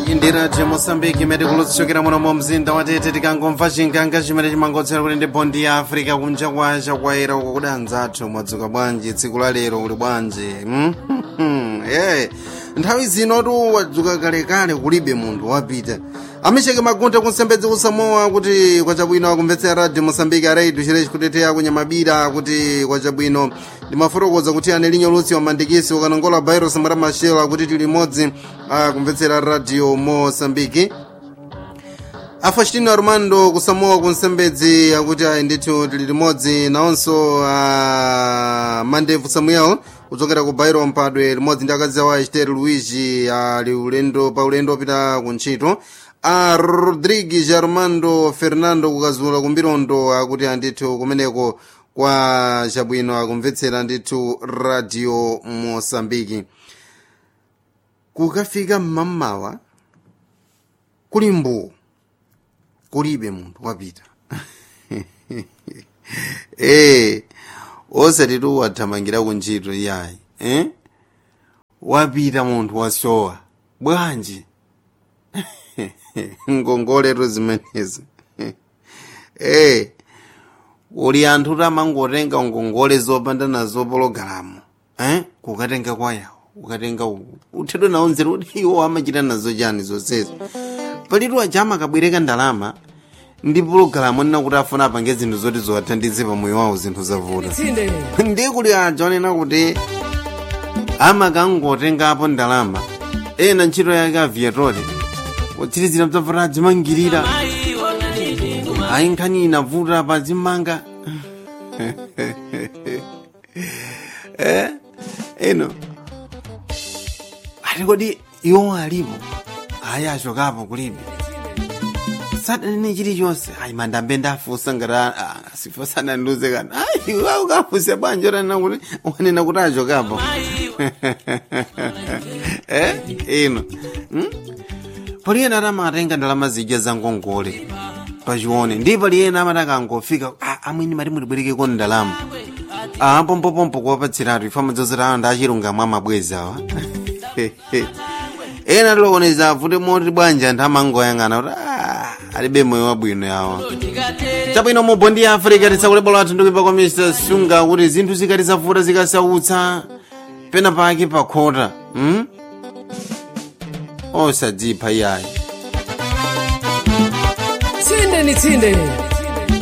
indira je moçambique imene kulutsokera muno mu mzinda wa tete tikangomva chinganga chimene chimangotsera kuti ndi bondi ya africa kunja kwacha kwayera uko kuti anzathu mwadzuka bwanji tsiku la lero kuli bwanji mm? yeah. nthawi zino tu wadzuka kalekale kulibe munthu wapita amecheke magunta kunsembedzi kusamoa kuti kwachabwino akumvetsera radio mosambike araidu chireci kuteteya kunyamabira kuti kwachabwino ndimafotokoza kuti ane linyo lusi wamandikisi ukanongola virus mara mashelo akuti tili limodzi akumvetsera radio mosambiki afastino armando kusamoa kunsembedzi akuti ayi ndithu tili limodzi nawonso uh, mandevu samuel kuchokera ku bairo mpadwe limodzi ndi akazi awo achitere luigi ali ulendo pa ulendo opita ku ntchito a rodrigues armando fernando kukazula kumbirondo akuti andithu kumeneko kwa chabwino akumvetsera ndithu radio mosambiki kukafika mmammawa kuli mbuwu kulibe munthu wapita eh osati tu wathamangira kuntchito iyayi eh wapita munthu wasowa bwanji ngongoleto zimenezi eh uli anthu tamangotenga ngongole zopanda nazo pologalamu eh kukatenga kwayawo ukatenga uku uthedwe nawo nzeru kuti iwo amachita nazo chani zonsezi palitu aja amakabwereka ndalama ndi pologalamu onena kuti afuna apange zinthu zoti ziwathandize pamoyo wawo zinthu zavuta ndi kuli aja onena kuti amakangotengapo ndalama ena ntchito yake aviatori kutsirizira bzavuta adzimangirira ayi nkhani inavuta pa zimmanga eh eno ati kodi iwo alipo ayi achokapo kulibe sadanene chilichonse ayi mandambe ndafusa ngati sifo sananduze kana ayi wa ukafuse bwanji otanena kuti wanena kuti achokapo eh ino hmm? paliyena atamatenga ndalama zija za ngongole pachione ndi paliyena amati akangofika amwini mati mulibwerekeko ndalama apompopompo kuwapatsiratu ifa madzozera anthu achilungamo amabwezi awa ena tilokoneza avute moti bwanji anthu amangoyang'ana kuti alibe moyo wabwino yawa chabwino mu bondi ya africa tisakulebola athu ndikuipa kwa mr sunga kuti zinthu zikati zavuta zikasautsa pena pake pakhota hmm? osadzipha iyayi tsinde ni tsinde